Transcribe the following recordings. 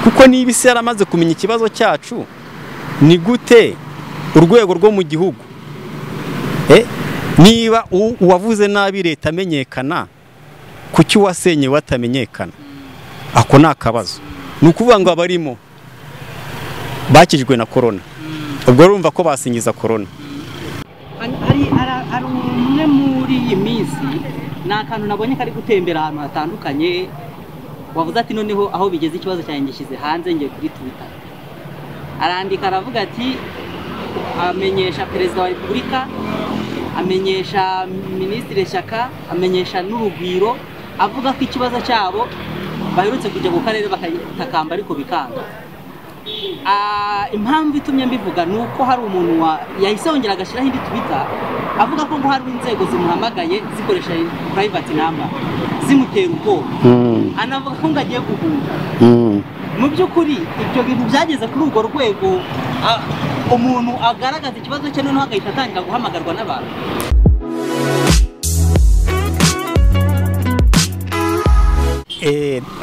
kuko niba isi yaramaze kumenya ikibazo cyacu ni gute urwego rwo mu gihugu niba uwavuze nabi leta amenyekana kuki uwasenye batamenyekana ako ni akabazo ni ukuvuga ngo abarimo bakijwe na korona ubwo urumva ko basingiza korona hari umwe muri iyi minsi ni akantu nabonye kari gutembera ahantu hatandukanye wavuze ati noneho aho bigeze ikibazo cyanjye ngishyize hanze ngiye kuri twita arandika aravuga ati amenyesha perezida wa repubulika amenyesha minisitiri shyaka amenyesha n'urugwiro avuga ko ikibazo cyabo baherutse kujya mu karere bakagitakamba ariko bikanga impamvu itumye mbivuga ni uko hari umuntu yahise yongera agashyiraho indi tubita avuga ko ngo hari inzego zimuhamagaye zikoresha purayivati namba zimutera ubwoba anavuga ko ngo agiye guhunga mu by'ukuri ibyo bintu byageze kuri urwo rwego umuntu agaragaza ikibazo cye noneho agahita atangira guhamagarwa n'abantu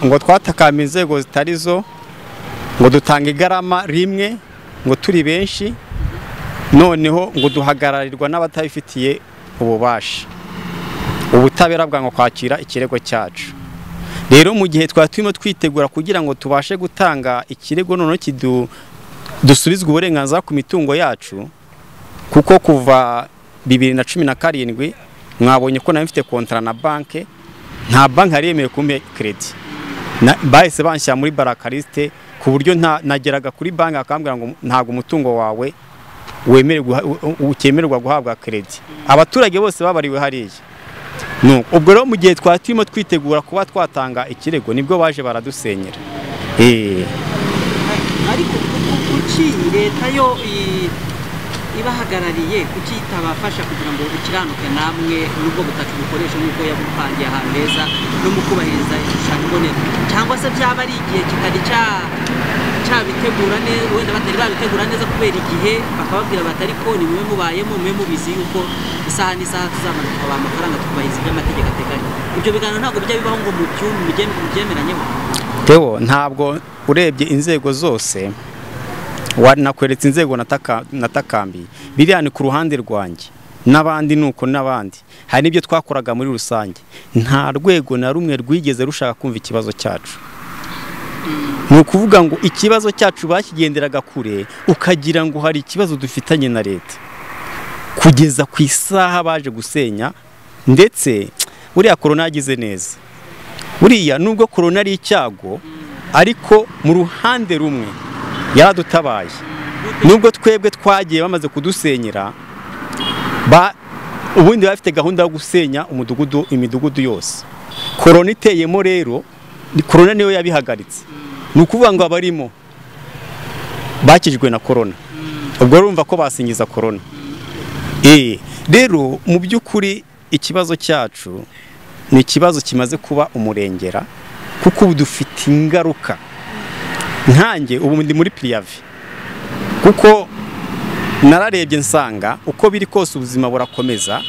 ngo twatakame inzego zitari zo ngo dutanga igarama rimwe ngo turi benshi noneho ngo duhagararirwa n'abatabifitiye ububasha ubutabera bwango kwakira ikirego cyacu rero mu gihe twari turimo twitegura kugira ngo tubashe gutanga ikirego noneho dusubizwe uburenganzira ku mitungo yacu kuko kuva bibiri na cumi na karindwi mwabonye ko nari mfite kontara na banki nta banki yari yemewe kumpe keredi bahise banshyira muri barakarisite ku buryo nageraga kuri banki bakambwira ngo ntabwo umutungo wawe ukemererwa guhabwa keredi abaturage bose babariwe hariya ubwo rero mu gihe twari turimo twitegura kuba twatanga ikirego nibwo baje baradusenyera ariko kuki leta yo ibahagarariye kuki itabafasha kugira ngo ikiranuke namwe n'ubwo butaka bukoresha nk'uko yabupangiye ahantu heza no mu kubahiriza igishushanyo mbonera cyangwa se byaba ari igihe kitari cyabitegura neza wenda batari babitegura neza kubera igihe bakababwira bati ariko ni mube mubayemo mube mubizi yuko isaha n'isaha tuzamanuka baha amafaranga tukubahiriza ibyo amategeko ateganya ibyo biganiro ntabwo bijya bibaho ngo mubyemeranyeho tewo ntabwo urebye inzego zose nakweretse inzego natakambiye biriya ni ku ruhande rwanjye n'abandi nuko n'abandi hari n'ibyo twakoraga muri rusange nta rwego na rumwe rwigeze rushaka kumva ikibazo cyacu ni ukuvuga ngo ikibazo cyacu bakigenderaga kure ukagira ngo hari ikibazo dufitanye na leta kugeza ku isaha baje gusenya ndetse buriya korona yagize neza buriya nubwo korona ari icyago ariko mu ruhande rumwe yaradutabaye nubwo twebwe twagiye bamaze kudusenyera ubundi bafite gahunda yo gusenya umudugudu imidugudu yose korona iteyemo rero korona niyo yabihagaritse ni ukuvuga ngo abarimo bakijwe na korona ubwo urumva ko basingiza korona rero mu by'ukuri ikibazo cyacu ni ikibazo kimaze kuba umurengera kuko ubu dufite ingaruka nkange ubu ndi muri piriyavi kuko nararebye nsanga uko biri kose ubuzima burakomeza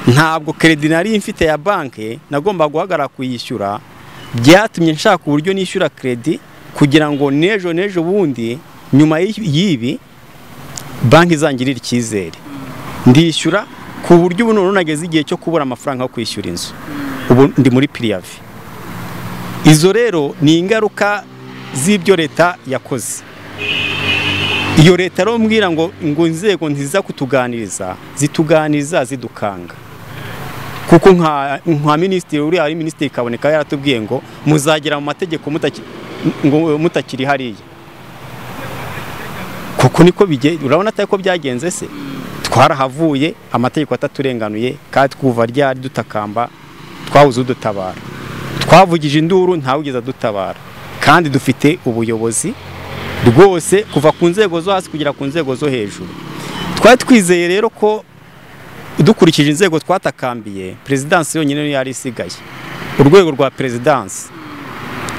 ntabwo keredi nari mfite ya banki nagomba guhagarara kuyishyura byatumye nshaka uburyo nishyura keredi kugira ngo n'ejo n'ejo bundi nyuma y'ibi banki izangirire icyizere ndishyura ku buryo ubu none nageze igihe cyo kubura amafaranga yo kwishyura inzu ubu ndi muri piriyavi izo rero ni ingaruka z'ibyo leta yakoze iyo leta rero mbwira ngo ngo inzego nziza kutuganiriza zituganiriza zidukanga kuko nka minisitiri uriya ari minisitiri kaboneka yaratubwiye ngo muzagera mu mategeko mutakiri hariya kuko niko bigenda urabona atari ko byagenze se twarahavuye amategeko ataturenganuye kandi twuva ryari dutakamba twabuze udutabara twavugije induru ntawugeze adutabara kandi dufite ubuyobozi rwose kuva ku nzego zo hasi kugera ku nzego zo hejuru twari twizeye rero ko dukurikije inzego twatakambiye perezidansi yonyine niyo yari isigaye urwego rwa perezidansi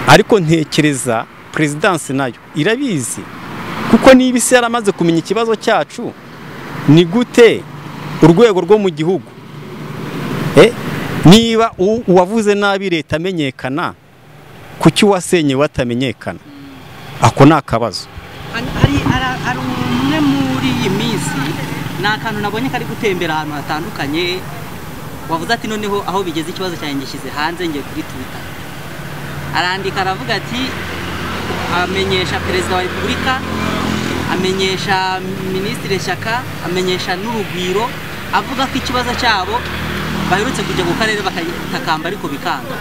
ariko ntekereza perezidansi nayo irabizi kuko niba isi yaramaze kumenya ikibazo cyacu ni gute urwego rwo mu gihugu niba uwavuze nabi leta amenyekana kuki uwasenye batamenyekana ako ni akabazo Hari- hari hari- hari umwe muri iyi minsi ni akantu nabonye kari gutembera ahantu hatandukanye wavuze ati noneho aho bigeze ikibazo cyanjye ngishyize hanze ngiye kuri twita arandika aravuga ati amenyesha perezida wa repubulika amenyesha minisitiri shyaka amenyesha n'urugwiro avuga ko ikibazo cyabo baherutse kujya ku karere bakagitakamba ariko bikanga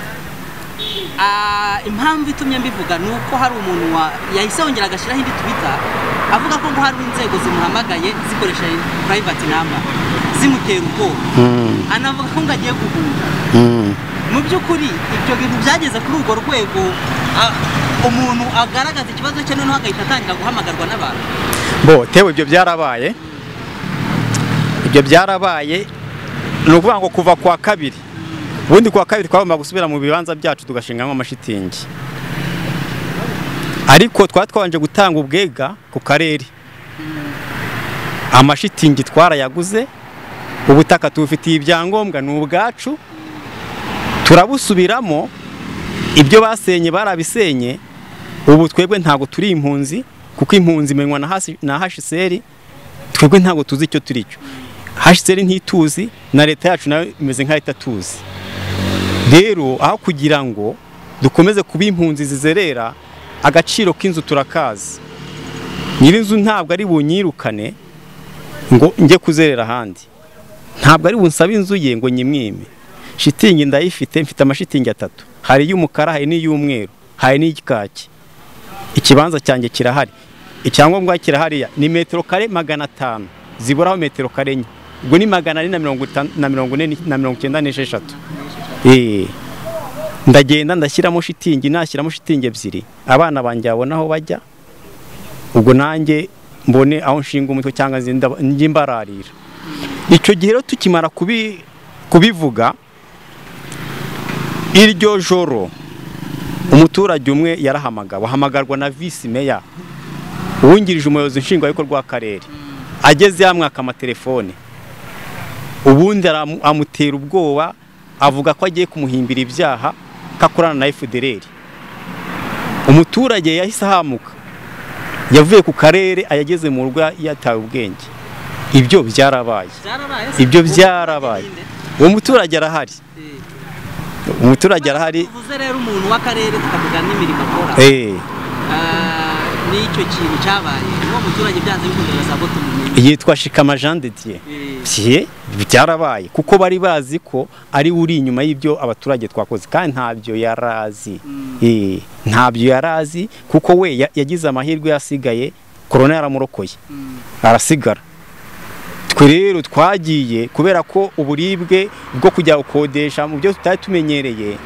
Ah, impamvu itumye mbivuga ni uko hari umuntu wa yahise yongera agashyiraho indi twita avuga ko ngo hari inzego zimuhamagaye zikoresha purayivati namba zimutera ubwoba anavuga ko ngo agiye guhunga mu by'ukuri ibyo bintu byageze kuri urwo rwego ah, umuntu agaragaza ikibazo cye noneho agahita atangira guhamagarwa n'abantu bo tewe ibyo byarabaye ibyo byarabaye ni ukuvuga ngo kuva kwa kabiri ubundi kuwa kabiri twagomba gusubira mu bibanza byacu tugashingamo amashitingi ariko twari twabanje gutanga ubwega ku karere amashitingi twarayaguze ubutaka tubufitiye ibyangombwa ni ubwacu turabusubiramo ibyo basenye barabisenye ubu twebwe ntabwo turi impunzi kuko impunzi imenywa na hasi- na hashiseri twebwe ntabwo tuzi icyo turi cyo hashiseri ntituzi na leta yacu nayo imeze nk'aho itatuzi rero aho kugira ngo dukomeze kuba impunzi zizerera agaciro k'inzu turakazi nyir'inzu ntabwo ari bunyirukane ngo njye kuzerera ahandi ntabwo ari bunsabe inzu ye ngo nyimwime shitingi ndayifite mfite amashitingi atatu hari iy'umukara hari n'iy'umweru hari n'iy'ikaki ikibanza cyanjye kirahari icyangombwa kirahariya ni metero kare magana atanu ziburaho metero kare enye ubwo ni magana ane na mirongo itanu na mirongo ine ni- na mirongo icyenda n'esheshatu Eh, ndagenda ndashyiramo shitingi nashyiramo shitingi ebyiri abana banjye babona aho bajya ubwo nanjye mbone aho nshinga umutwe cyangwa nze ndaba- njye mbararira icyo gihe rero tukimara kubi- kubivuga iryo joro umuturage umwe yarahamagawe ahamagarwa na visi meya uwungirije umuyobozi nshingwabikorwa w'akarere ageze yamwaka amatelefone ubundi aramu- amutera ubwoba avuga ko agiye kumuhimbira ibyaha ko akorana na fdr umuturage yahise ahamuka yavuye ku karere ayageze mu rugo yatawe ubwenge ibyo byarabaye byarabaye Ibyo byarabaye. uwo muturage arahari umuturage arahari tuvuze rero umuntu w'akarere tukavuga n'imirimo akora eh, Ah, n'icyo kintu cyabaye uwo muturage byanze bikunze basabwa tumumenye yitwa shikama jean de dieu Eh, Pye, byarabaye kuko bari bazi ko ari we uri inyuma y'ibyo abaturage twakoze kandi ntabyo yari azi Mm. Eh, ntabyo yari azi kuko we ya- yagize amahirwe yasigaye korona yaramurokoye mm, arasigara twe rero twagiye kubera ko uburibwe bwo kujya gukodesha mu byo tutari tumenyereye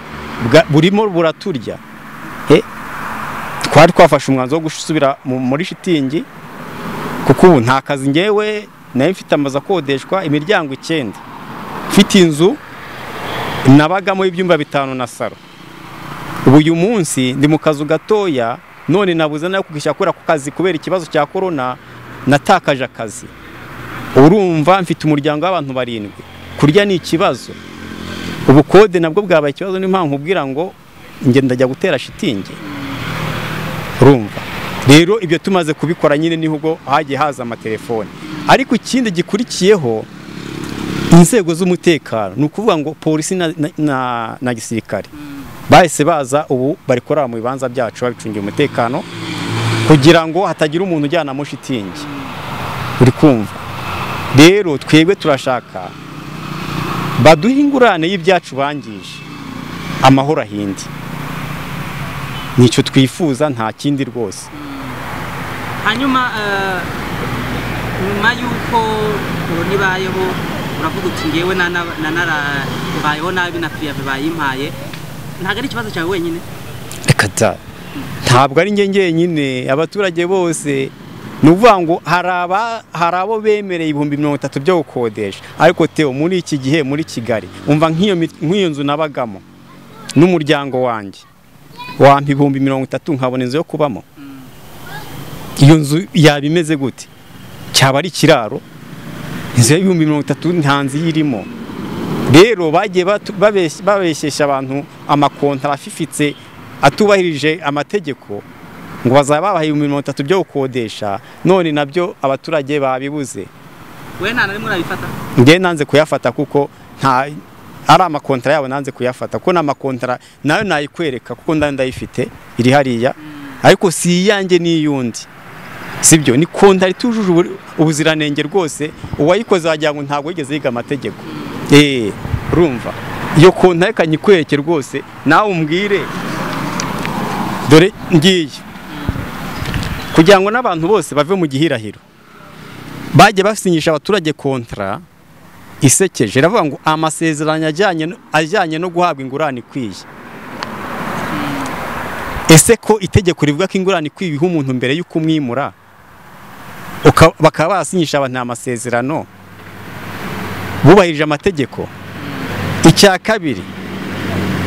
bwa- burimo buraturya Eh, twari twafashe umwanzuro wo gusubira mu- muri shitingi kuko ubu nta kazi ngewe nayo mfite amazu akodeshwa imiryango icyenda mfite inzu nabagamo ibyumba bitanu na saro ubu uyu munsi ndi mu kazu gatoya none nabuze nayo kugishyira kubera ku kazi kubera ikibazo cya korona natakaje akazi urumva mfite umuryango w'abantu barindwi kurya ni ikibazo ubukode nabwo bwabaye ikibazo niyo mpamvu nkubwira ngo njye ndajya gutera shitingi urumva rero ibyo tumaze kubikora nyine niho ubwo hagiye haza amatelefoni ariko ikindi gikurikiyeho inzego z'umutekano ni ukuvuga ngo polisi na, na, na, na gisirikare bahise baza ubu bari kurara mu bibanza byacu babicungiye umutekano kugira ngo hatagira umuntu ujyanamo shitingi uri kumva rero twebwe turashaka baduhe ingurane y'ibyacu bangije amahoro ahinde nicyo twifuza nta kindi rwose hanyuma ah, nyuma y'uko korona ibayeho uravuga uti ngewe nana- nanarabayeho nabi na piyave bayimpaye ntabwo ari ikibazo cyawe wenyine reka da ntabwo ari njye njyenyine abaturage bose ni ukuvuga ngo hari aba- hari abo bemereye ibihumbi mirongo itatu byo gukodesha ariko teo muri iki gihe muri kigali umva nk'iyo mi- nk'iyo nzu nabagamo n'umuryango wanjye wampa ibihumbi mirongo itatu nkabona inzu yo kubamo iyo nzu yaba imeze gute cyaba ari ikiraro inzu y'ibihumbi mirongo itatu nta nzu iyirimo rero bagiye batu- babes- babeshyeshya abantu amakontara afifitse atubahirije amategeko ngo bazaba babaha ibihumbi mirongo itatu byo gukodesha none nabyo abaturage babibuze we nta na rimwe urabifata ngewe nanze kuyafata kuko nta ari amakontara yabo nanze kuyafata kuko ni amakontara nayo nayikwereka kuko nda ndayifite iri hariya ariko si iyanjye ni iy'undi sibyo ni kontara itujuje ubu- ubuziranenge rwose uwayikoze wagira ngo ntabwo yigeze yiga amategeko eee urumva iyo kontara reka nyikwereke rwose nawe umbwire dore ngiye kugira ngo n'abantu bose bave mu gihirahiro bajya basinyisha abaturage kontara isekeje iravuga ngo amasezerano ajyanye no- ajyanye no guhabwa ingurane ikwiye ese ko itegeko rivuga ko ingurane ikwiye iha umuntu mbere y'uko umwimura uka- bakaba basinyisha abantu amasezerano bubahirije amategeko icya kabiri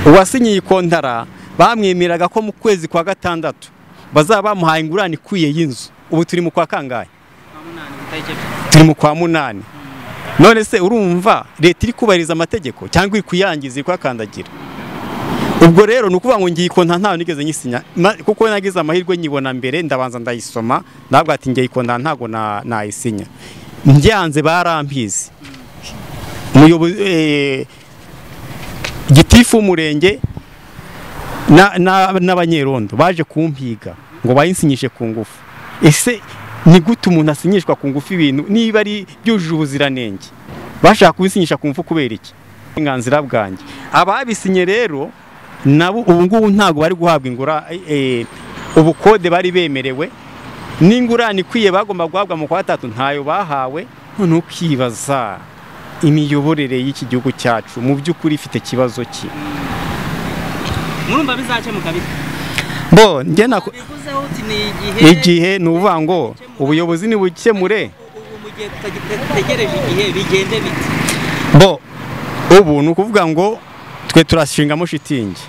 uwasinyiye ikontara bamwemeraga ko mu kwezi kwa gatandatu bazaba bamuhaye ingurane ikwiye y'inzu ubu turi mu kwa kangahe turi mu kwa munani none se urumva leta iri kubahiriza amategeko cyangwa iri kuyangiza iri kuyakandagira ubwo rero ni ukuvuga ngo ngiye ikonta ntawe nigeze nyisinya ma- kuko nagize amahirwe nyibona mbere ndabanza ndayisoma ndavuga ati ngiye ikonta ntago na- nayisinya ndyanze barampizi umuyobozi eh, gitifu w'umurenge na- na- n'abanyerondo baje kumpiga ngo bayinsinyishe ku ngufu ese ni gute umuntu asinyishwa ku ngufu ibintu niba ari byujuje ubuziranenge bashaka kubisinyisha ku ngufu kubera iki uburenganzira bwanjye ababisinye rero nabo ubu ngubu ntabwo bari guhabwa ingura eh, ubukode bari bemerewe n'ingurane ikwiye bagomba guhabwa mu kwa gatatu ntayo bahawe none ukibaza imiyoborere y'iki gihugu cyacu mu by'ukuri ifite ikibazo ki murumva bizakemuka bite bo njye nako bivuzeho uti ni igihe igihe ni ukuvuga ngo ubuyobozi nibukemure ubu mu gihe tutategereje igihe bigende bite bo ubu ni ukuvuga ngo twe turashingamo shitingi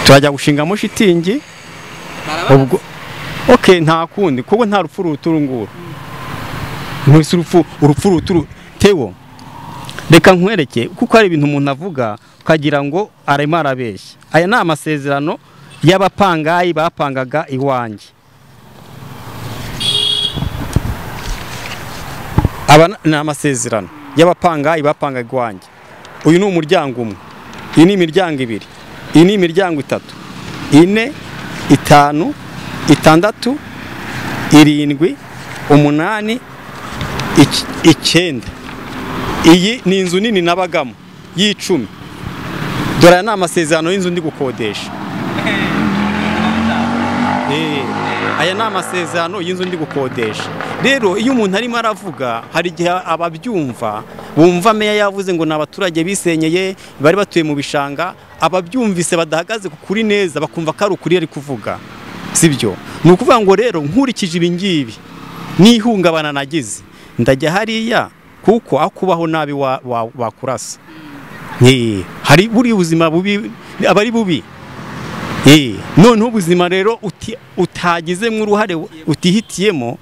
turajya gushingamo shitingi barabara ubwo ok nta kundi kuko nta rupfu ruruta uru nguru ntuzi urupfu urupfu ruruta uru tewo reka nkwereke kuko hari ibintu umuntu avuga ukagira ngo arimo arabeshya aya ni amasezerano y'abapangayi bapangaga iwanjye aba n- ni amasezerano y'abapangayi bapangaga iwanjye uyu ni umuryango umwe iyi ni imiryango ibiri iyi ni imiryango itatu ine itanu itandatu irindwi umunani ic- icyenda iyi ni inzu nini nabagamo y'icumi dore aya ni amasezerano y'inzu ndi gukodesha Eh, aya ni amasezerano y'inzu ndi gukodesha rero iyo umuntu arimo aravuga hari igihe ababyumva bumva meya yavuze ngo ni abaturage bisenyeye bari batuye mu bishanga ababyumvise badahagaze ku kuri neza bakumva ko ari ukuri ari kuvuga sibyo ni ukuvuga ngo rero nkurikije ibi ngibi n'ihungabana nagize ndajya hariya kuko aho kubaho nabi wa- wa- wakurasa Eh, hari buriya ubuzima bubi aba ari bubi Eh, noneho ubuzima rero uti- utagizemo uruhare utihitiyemo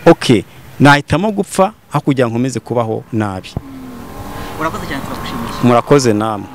ok nahitamo gupfa aho kugira ngo nkomeze kubaho nabi urakoze cyane turagushimiye murakoze namwe